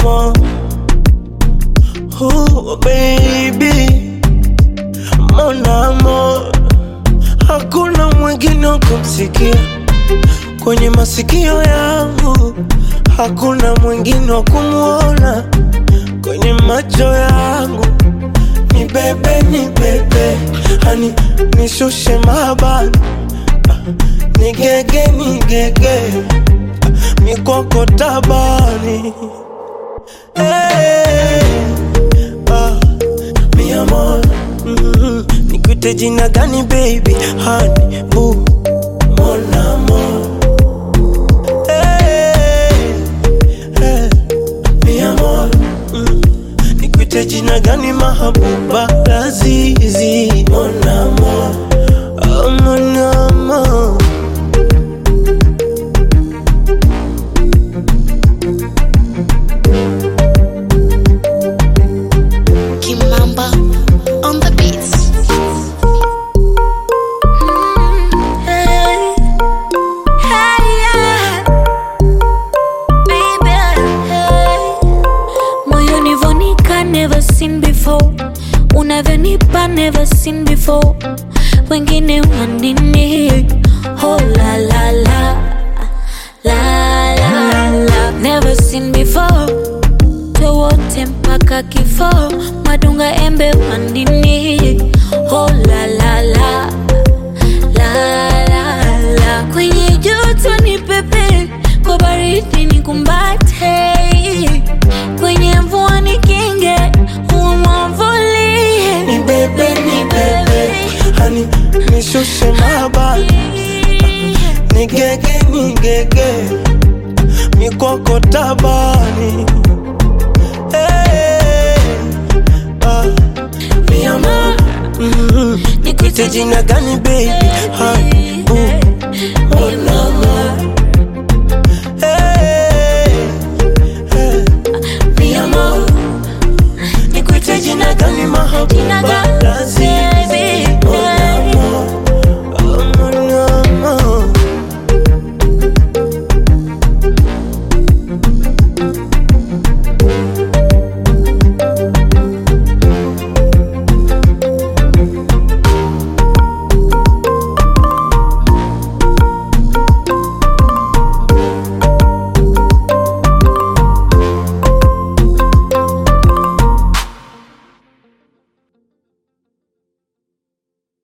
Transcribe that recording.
amour. Oh baby, mon amour, hakuna mwingine wa kumsikia kwenye masikio yangu, hakuna mwingine wa kumwona kwenye macho yangu. Ni bebe, ni bebe, hani nishushe mabani, ni gege, ni gege, mikoko tabani. Hey, ah, mi amor, mm, nikuite jina gani baby, honey, boo, mon amour. Hey, hey, mi amor, mm, nikuite jina gani mahabuba, lazizi, mon amour, oh, mon amour. Kimamba on the beats. Hey, hey, yeah. Baby, hey. Moyoni vonika never seen before unavyonipa never seen before wengine wanini oh la la la la la la never seen before wote mpaka kifo madunga embe wandini oh la la la la la la kwenye joto ni pepe kwa baridi ni kumbate kwenye mvua ni kinge umwavulie Ni bebe, ni bebe, hani nishushe mabani, ni gege, ni gege, mikoko tabani. Hey, ah, mi amor, mm, nikuite jina gani baby, honey,